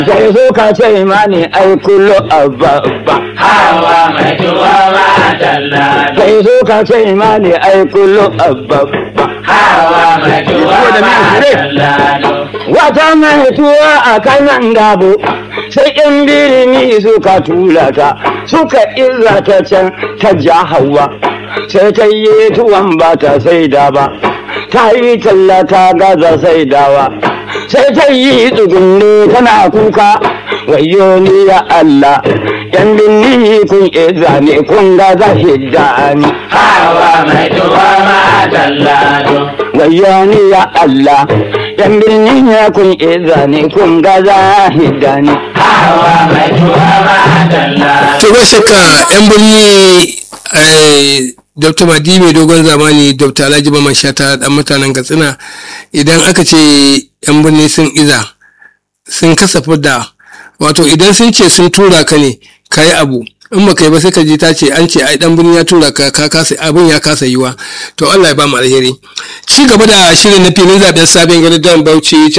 sai so ka ce mani ai kullu abba hawa mai tuwa ma dalla sai so ka ce mani ai kullu abba hawa mai tuwa ma dalla wata mai tuwa a kanan gabo sai in birni suka tura ta suka iza ta can ta ja hawa sai ta yi tuwon ba ta saida ba ta yi talla ta gaza saidawa sai ta yi tsugunne tana kuka wayo ni ya Allah yan binni kun iza ne kun gaza hidda ni hawa mai tuwa ma dalla wayo ni ya Allah yan binni ya kun iza ne kun gaza hidda ni hawa mai tuwa ma dalla to ba shakka yan birni eh, dr madi mai dogon zamani dr alhaji baman shata dan mutanen katsina idan aka ce yan birni sun iza sun kasafa da wato idan sun ce sun tura ka ne ka yi abu in ba kai ba sai ka ji ta ce an ce ai dan birni ya tura ka ka kasa abin ya kasa yiwa to Allah ya ba mu alheri ci gaba da shirin na filin zaben sabon gari dan Bauchi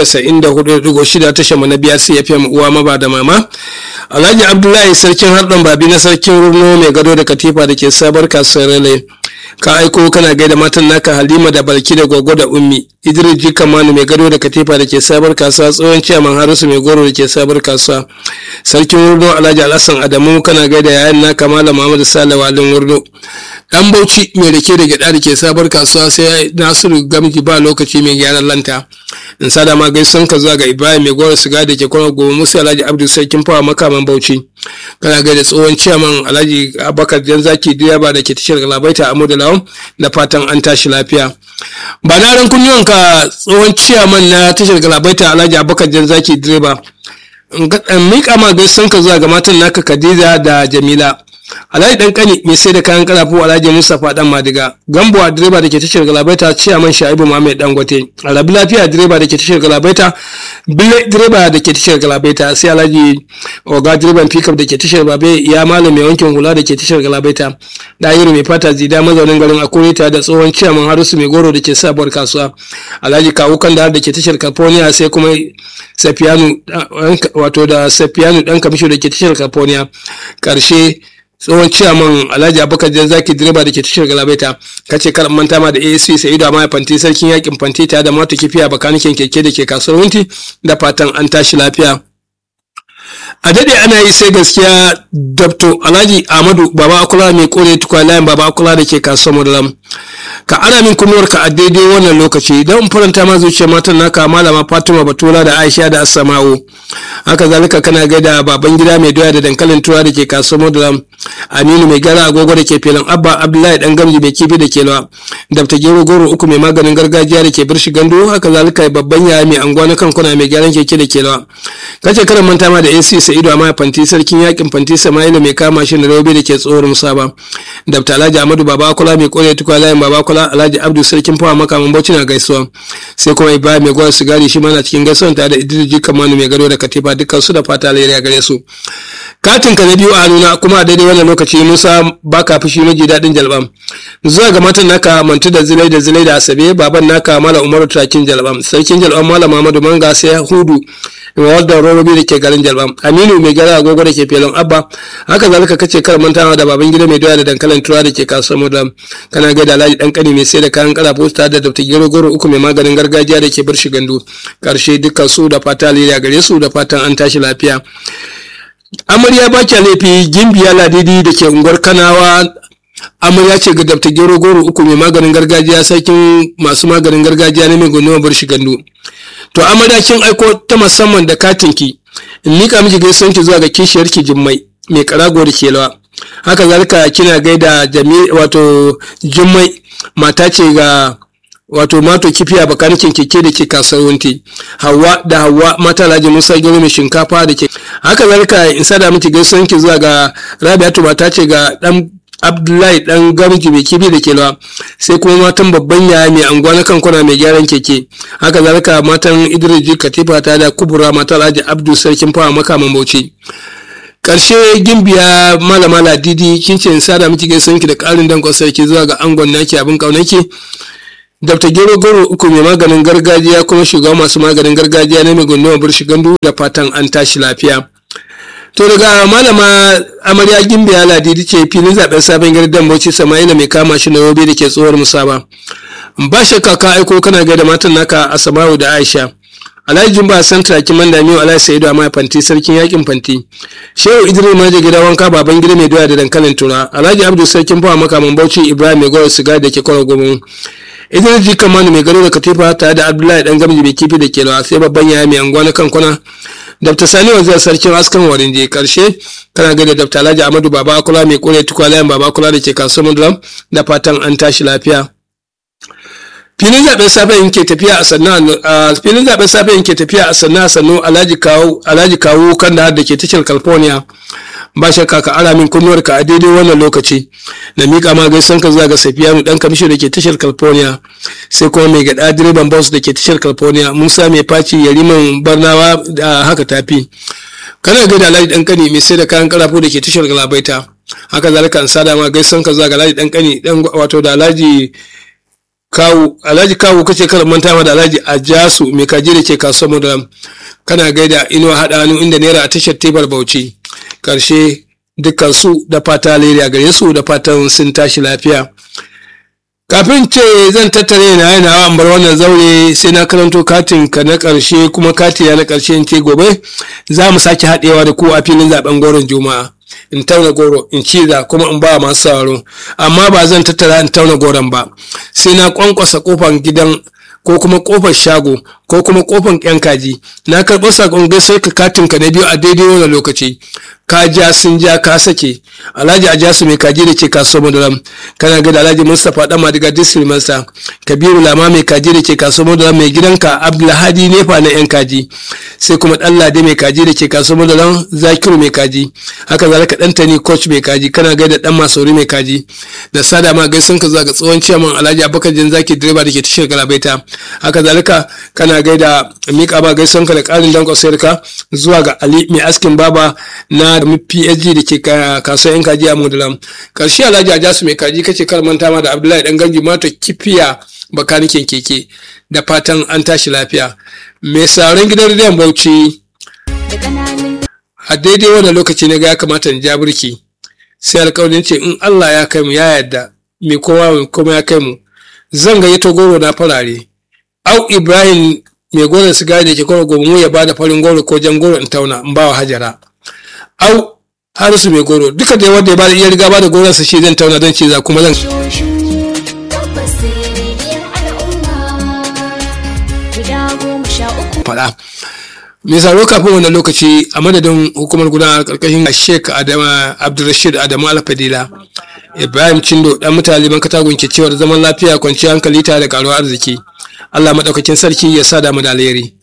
94.6 tashar mu na biyar CFM uwa maba da mama Alhaji Abdullahi sarkin harɗon babi na sarkin Runo mai gado da katifa da ke sabar kasuwar Rale ka aiko kana gaida matan naka Halima da Balki da Gogo da Ummi Idris Jikamanu mai gado da katifa da ke sabar kasuwa tsohon ciyaman Harisu mai goro da ke sabar kasuwa sarkin Runo Alhaji Alhassan Adamu kana gaida yayan naka Malam Muhammad Sale Walin Runo dan Bauchi mai rake da gyada da ke sabar kasuwa sai Nasiru Gamji ba lokaci mai gyaran lanta in sada ma gaisan ka zuwa ga Ibrahim mai goro siga da ke kwana gobe Musa Alhaji Abdul Sarkin Fawa makaman Bauchi kana gaida tsohon ciyaman Alhaji Abubakar Janzaki direba da ke tashar Galabaita a Lawan da fatan an tashi lafiya ba na ran kunnuwanka tsohon ciyaman na tashar Galabaita Alhaji Abubakar Janzaki direba in miƙa ma gaisan ka zuwa ga matan naka Khadija da Jamila Alhaji dan kani mai sai da kayan karafu Alhaji Mustapha dan Madiga Gambuwa direba da ke tashar Galabaita ciyaman Shaibu Muhammad Dangote Alabi lafiya direba da ke tashar Galabaita Bile direba da ke tashar Galabaita sai Alhaji Oga direban pickup da ke tashar Babe ya malam mai wankin hula da ke tashar Galabaita Dayiru mai fata zida mazaunin garin Akure tare da tsohon ciyaman Harisu mai goro da ke sabuwar kasuwa Alhaji Kawu Kandahar da ke tashar California sai kuma Safiyanu wato da Safiyanu dan kamisho da ke tashar California karshe tsohon ciyaman alhaji abubakar jan zaki direba da ke tashar galabaita ka ce kar manta ma da asp sa'idu amma fanti sarkin yakin fanti tare da mota kifiya bakanikin keke da ke kasuwar wunti da fatan an tashi lafiya a daɗe ana yi sai gaskiya dr alhaji ahmadu baba akula mai kore tukwa layin baba akula da ke kasuwar madalam ka ana min kunuwar ka a daidai wannan lokaci don in faranta ma zuciyar matan naka malama fatima batula da aisha da assama'u haka zalika kana gaida baban gida mai doya da dankalin tura da ke kasuwar madalam aminu mai gara agogo da ke filin abba abdullahi dan gamji mai kifi da ke lawa dabta gero goro uku mai maganin gargajiya da ke birshi gandu haka zalika babban yaya mai anguwa na kankuna mai gyaran keke da ke lawa kace karan manta ma da ac sa'idu amma fanti sarkin yakin fanti sama'ila mai kama shi da raube da ke tsohon musaba dabta alhaji amadu baba akula mai kore tukwa layin baba akula alhaji abdu sarkin fawa makaman bauchi na gaisuwa sai kuma ibrahim mai gwar sigari shi mana cikin gaisuwan tare da idris jikamanu mai gado da katifa dukkan su da fata alheri a gare su katin ka na biyu a nuna kuma a daidai wannan lokaci musa baka fushi maji daɗin jalbam zuwa ga matan naka mantu da zilai da zilai da asabe baban naka mala umaru turakin jalbam sarkin jalbam mala muhammadu manga sai hudu wadda rorobi da ke garin jalbam aminu mai gara agogo da ke felon abba haka zalika kace kar mantawa da baban gida mai doya da dankalin tura da ke kasuwar mudan kana ga da alhaji dan kani mai sai da kayan kala posta da dr gero goro uku mai maganin gargajiya da ke bar shi gandu karshe dukkan su da fata alheri gare su da fatan an tashi lafiya amarya ba kya laifi gimbiya ladidi da ke unguwar kanawa amarya ce ga dabta gero goro uku mai maganin gargajiya sarkin masu maganin gargajiya na mai gunduma bar shi gandu to amarya kin aiko ta musamman da katinki in nika miki gaisuwanki zuwa ga kishiyarki jimmai mai karago da kelawa haka zalika kina gaida jami wato jimmai mata ce ga wato mato kifiya bakanikin keke da ke kasuwanci hawa da hawa mata alhaji musa gero mai shinkafa da ke haka zalika in sada miki gaisuwanki zuwa ga rabiatu mata ce ga dan abdullahi dan gamji mai kibi da kelawa sai kuma matan babban yaya mai anguwa na kankuna mai gyaran keke haka zalika matan idris katifa ta da kubura mata alhaji abdu sarkin fawa makaman bauchi karshe gimbiya malama ladidi kin ce in sada miki gaisan ki da karin dankon sarki zuwa ga angon naki abin kaunaki dr gero goro uku mai maganin gargajiya kuma shugaban masu maganin gargajiya na mai gunduma burshi gandu da fatan an tashi lafiya to daga malama amarya gimbiya ladidi ce filin zaben sabon gidan bauchi sama'ila mai kama shi na yobe da ke tsohuwar musaba ba shakka ka aiko kana ga da matan naka asamawu da aisha alhaji jumba santa kiman da miyo alhaji sa'idu amma fanti sarkin yakin fanti shehu idris maje gida wanka baban gida mai doya da dankalin tura alhaji abdu sarkin fawa makaman bauchi ibrahim mai gowar siga da ke kwaro gomin idris ji kamanu mai gado da katifa tare da abdullahi dan gamji mai kifi da ke lawa sai babban yaya mai anguwa na kankuna dr sani wanzar sarkin askan warin je karshe kana ga da dr alhaji amadu baba kula mai kore tukwalayan baba kula da ke kasuwar mudulam da fatan an tashi lafiya filin zaben safe yake tafiya a sannan a filin zaben safe yake tafiya a sannan a sannu alhaji kawo alhaji kawo kan da ke tashar california ba shakka ka ara min kunnuwar ka a daidai wannan lokaci na mika ma gaisan ka zuwa ga safiyanu dan kamisho da ke tashar california sai kuma mai gada direban bus da ke tashar california musa mai faci yariman barnawa da haka tafi kana ga da alhaji dan kani mai sai da kayan karafo da ke tashar galabaita haka zalika an sada ma gaisan ka zuwa ga alhaji dan kani dan wato da alhaji kawu alhaji kawu kace kada manta ma da alhaji ajasu mai kaji da ke kasuwar mudalam kana gaida inuwa haɗa hannu inda naira a tashar tebar bauchi karshe dukkan su da fata alheri a gare su da fatan sun tashi lafiya kafin ce zan tattare na yana an bar wannan zaure sai na karanto katin ka na karshe kuma kati na karshe in ce gobe za mu sake haɗewa da ku a filin zaben goron juma'a in tauna goro in ciza kuma in ba masu sauraro amma ba zan tattara in tauna goron ba sai na kwankwasa kofar gidan ko kuma kofar shago ko kuma kofar yan kaji na karɓo sakon gaisar ka katin ka na biyu a daidai wannan lokaci ka ja sun ja ka sake alhaji a jasu mai kaji da ke kasuwar madaram kana ga da alhaji mustapha dan madiga district master kabiru lama mai kaji da ke kasuwar madaram mai gidanka abdulhadi nefa na yan kaji sai kuma dan lade mai kaji da ke kasuwar madaram zakiru mai kaji haka zalika dan tani coach mai kaji kana ga da dan masauri mai kaji da sada ma gaisun ka zuwa ga tsohon ciyaman alhaji abubakar jan zaki direba da ke tashar galabaita haka zalika kana gaida mika ba gaisun ka da karin dankon sayarka zuwa ga ali mai askin baba na PSG da ke kasuwar yan kaji a Modalam. Karshe Alhaji Ajasu mai kaji kace kar manta ma da Abdullahi dan gangi mata kifiya bakanikin keke da fatan an tashi lafiya. Mai sauran gidan rediyon Bauchi a daidai wannan lokaci na ga ya kamata in ja birki sai alƙawarin ce in Allah ya kai mu ya yarda mai kowa kuma ya kai mu zan gayyato goro na farare au Ibrahim mai goron sigari da ke kwaro gobe ya bada farin goro ko jan goro in tauna in ba wa hajara au harisu mai goro duka da wanda ya bada iya riga bada goron sa shi zan tauna don ce za kuma zan faɗa mai saro kafin wannan lokaci a madadin hukumar gudanar karkashin sheik adama abdulrashid adamu alfadila ibrahim cindo dan mutane ban katagun ke cewar zaman lafiya kwanciyar hankali tare da karuwar arziki allah maɗaukakin sarki ya sa damu da alheri